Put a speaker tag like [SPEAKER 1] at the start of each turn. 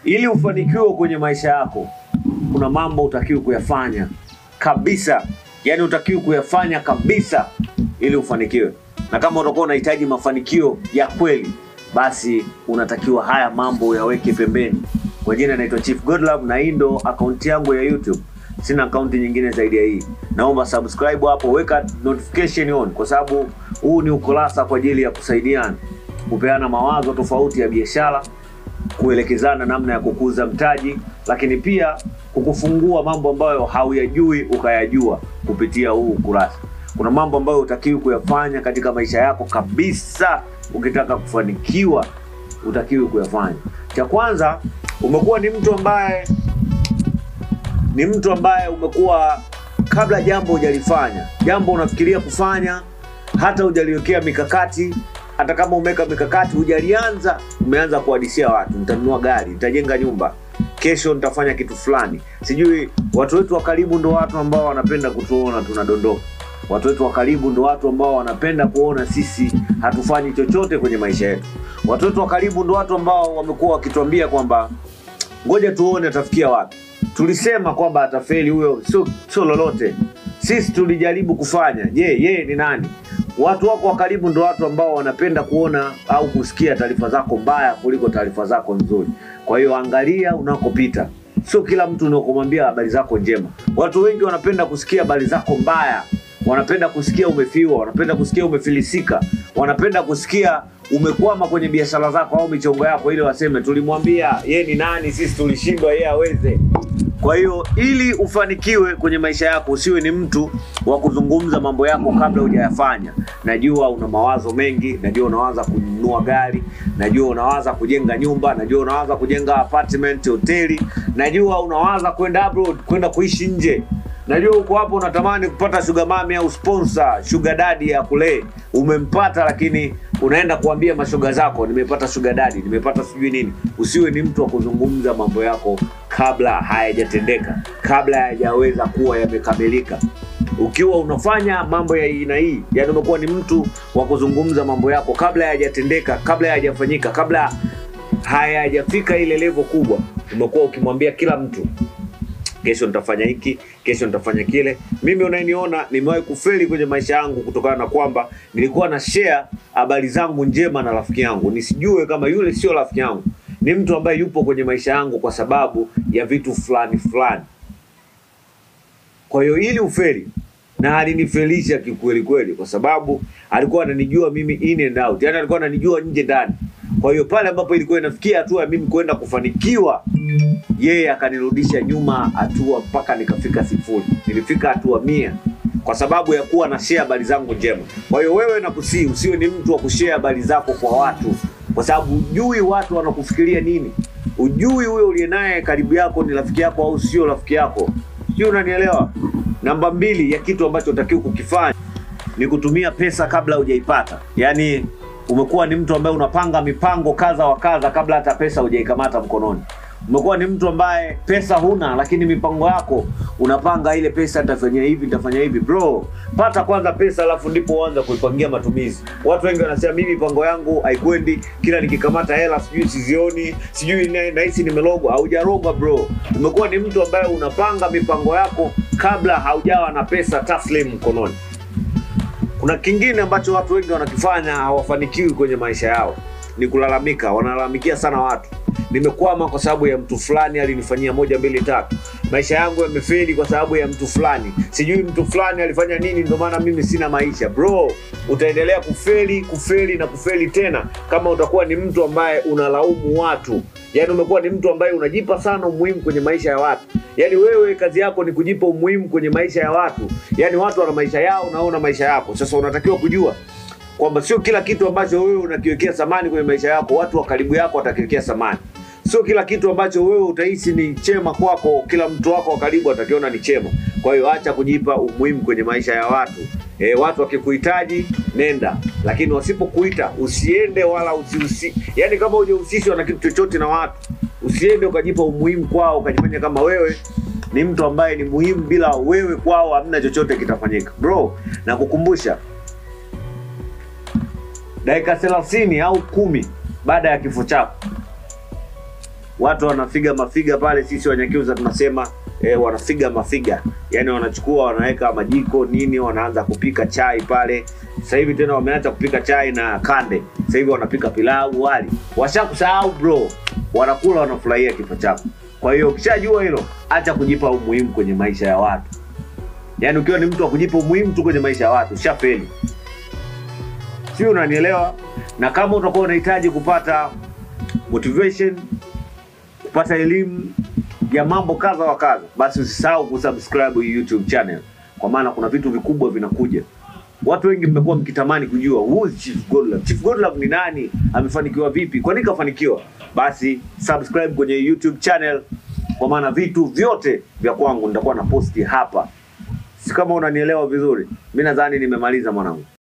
[SPEAKER 1] ili ufanikiwe kwenye maisha yako, kuna mambo utakiwi kuyafanya kabisa, yaani utakiwi kuyafanya kabisa ili ufanikiwe. Na kama utakuwa unahitaji mafanikio ya kweli, basi unatakiwa haya mambo uyaweke pembeni. Kwa jina naitwa Chief Godlove na hii ndo akaunti yangu ya YouTube. Sina akaunti nyingine zaidi ya hii. Naomba subscribe hapo, weka notification on, kwa sababu huu ni ukurasa kwa ajili ya kusaidiana, kupeana mawazo tofauti ya biashara, kuelekezana namna ya kukuza mtaji, lakini pia kukufungua mambo ambayo hauyajui ukayajua kupitia huu ukurasa. Kuna mambo ambayo utakiwi kuyafanya katika maisha yako kabisa, ukitaka kufanikiwa utakiwi kuyafanya. Cha kwanza, umekuwa ni mtu ambaye ni mtu ambaye umekuwa kabla jambo hujalifanya, jambo unafikiria kufanya, hata hujaliwekea mikakati. Hata kama umeweka mikakati hujalianza, umeanza kuhadisia watu, nitanunua gari, nitajenga nyumba, kesho nitafanya kitu fulani. Sijui watu wetu wa karibu ndo watu ambao wanapenda kutuona tunadondoka. Watu wetu wa karibu ndo watu ambao wanapenda kuona sisi hatufanyi chochote kwenye maisha yetu. Watu wetu wa karibu ndo watu ambao wamekuwa wakituambia kwamba ngoja tuone atafikia wapi. Tulisema kwamba atafeli huyo, sio sio lolote. Sisi tulijaribu kufanya. Je, yeye ni nani? Watu wako wa karibu ndo watu ambao wanapenda kuona au kusikia taarifa zako mbaya kuliko taarifa zako nzuri. Kwa hiyo angalia unakopita. Sio kila mtu unakomwambia habari zako njema. Watu wengi wanapenda kusikia habari zako mbaya, wanapenda kusikia umefiwa, wanapenda kusikia umefilisika, wanapenda kusikia umekwama kwenye biashara zako au michongo yako, ili waseme tulimwambia ye ni nani, sisi tulishindwa, yeye aweze. Kwa hiyo ili ufanikiwe kwenye maisha yako, usiwe ni mtu wa kuzungumza mambo yako kabla hujayafanya. Najua una mawazo mengi, najua unawaza kununua gari, najua unawaza kujenga nyumba, najua unawaza kujenga apartment, hoteli, najua unawaza kwenda abroad, kwenda kuishi nje Najua uko hapo unatamani kupata sugar mami au sponsor, sugar daddy ya kulee. Umempata lakini unaenda kuambia mashoga zako, nimepata sugar daddy, nimepata sijui nini. Usiwe ni mtu wa kuzungumza mambo yako kabla hayajatendeka, kabla hayajaweza kuwa yamekamilika. Ukiwa unafanya mambo ya aina hii, yani umekuwa ni mtu wa kuzungumza mambo yako kabla hayajatendeka, kabla hayajafanyika, kabla hayajafika ile level kubwa, umekuwa ukimwambia kila mtu kesho nitafanya hiki, kesho nitafanya kile. Mimi unayeniona nimewahi kufeli kwenye maisha yangu kutokana na kwamba nilikuwa na share habari zangu njema na rafiki yangu, nisijue kama yule sio rafiki yangu, ni mtu ambaye yupo kwenye maisha yangu kwa sababu ya vitu fulani fulani. Kwa hiyo ili ufeli, na alinifelisha kikweli kweli, kwa sababu alikuwa ananijua mimi in and out, yani alikuwa ananijua nje ndani. Kwa hiyo pale ambapo ilikuwa inafikia hatua ya mimi kwenda kufanikiwa, yeye akanirudisha nyuma hatua mpaka nikafika sifuri. Nilifika hatua mia kwa sababu ya kuwa na share habari zangu njema. Kwa hiyo wewe nakusii, usiwe ni mtu wa kushare habari zako kwa watu, kwa sababu hujui watu wanakufikiria nini. Ujui huyo uliye naye karibu yako ni rafiki yako au sio rafiki yako, sio? Unanielewa? Namba mbili ya kitu ambacho utakiwa kukifanya ni kutumia pesa kabla hujaipata, yaani umekuwa ni mtu ambaye unapanga mipango kadha wa kadha kabla hata pesa hujaikamata mkononi. Umekuwa ni mtu ambaye pesa huna, lakini mipango yako unapanga, ile pesa nitafanya hivi, nitafanya hivi. Bro, pata kwanza pesa, alafu ndipo uanze kuipangia matumizi. Watu wengi wanasema mimi mipango yangu haikwendi, kila nikikamata hela sijui sizioni, sijui na- nahisi nimelogwa. Haujarogwa bro, umekuwa ni mtu ambaye unapanga mipango yako kabla haujawa na pesa taslim mkononi. Kuna kingine ambacho watu wengi wanakifanya hawafanikiwi kwenye maisha yao, ni kulalamika. Wanalalamikia sana watu, nimekwama kwa sababu ya mtu fulani alinifanyia moja mbili tatu, maisha yangu yamefeli kwa sababu ya mtu fulani, sijui mtu fulani alifanya nini, ndio maana mimi sina maisha. Bro, utaendelea kufeli kufeli na kufeli tena kama utakuwa ni mtu ambaye unalaumu watu. Yaani umekuwa ni mtu ambaye unajipa sana umuhimu kwenye maisha ya watu. Yaani wewe kazi yako ni kujipa umuhimu kwenye maisha ya watu. Yaani watu wana maisha yao na wewe una maisha yako. Sasa unatakiwa kujua kwamba sio kila kitu ambacho wewe unakiwekea thamani kwenye maisha yako watu wa karibu yako watakiwekea thamani. Sio kila kitu ambacho wewe utahisi ni chema kwako, kila mtu wako wa karibu atakiona ni chema. Kwa hiyo acha kujipa umuhimu kwenye maisha ya watu. E, watu wakikuhitaji nenda, lakini wasipokuita usiende wala usihusi. Yani kama hujahusishwa na kitu chochote na watu, usiende ukajipa umuhimu kwao, ukajifanya kama wewe ni mtu ambaye ni muhimu, bila wewe kwao hamna chochote kitafanyika. Bro, na kukumbusha dakika thelathini au kumi baada ya kifo chako watu wanafiga mafiga pale, sisi Wanyakyusa tunasema eh, wanafiga mafiga, yaani wanachukua wanaweka majiko nini, wanaanza kupika chai pale. Sasa hivi tena wameacha kupika chai na kande, sasa hivi wanapika pilau, wali. Washakusahau bro, wanakula wanafurahia kifo chako. Kwa hiyo ukishajua hilo, acha kujipa umuhimu kwenye maisha ya watu. Yaani ukiwa ni mtu wa kujipa umuhimu tu kwenye maisha ya watu, ushafeli. Sio, unanielewa? Na kama utakuwa unahitaji kupata motivation, kupata elimu ya mambo kadha wa kadha, basi usisahau kusubscribe hii YouTube channel, kwa maana kuna vitu vikubwa vinakuja. Watu wengi mmekuwa mkitamani kujua who is Chief Godlove. Chief Godlove ni nani? Amefanikiwa vipi? Kwa nini kafanikiwa? Basi subscribe kwenye YouTube channel, kwa maana vitu vyote vya kwangu nitakuwa na posti hapa. Si kama unanielewa vizuri? Mimi nadhani nimemaliza mwanangu.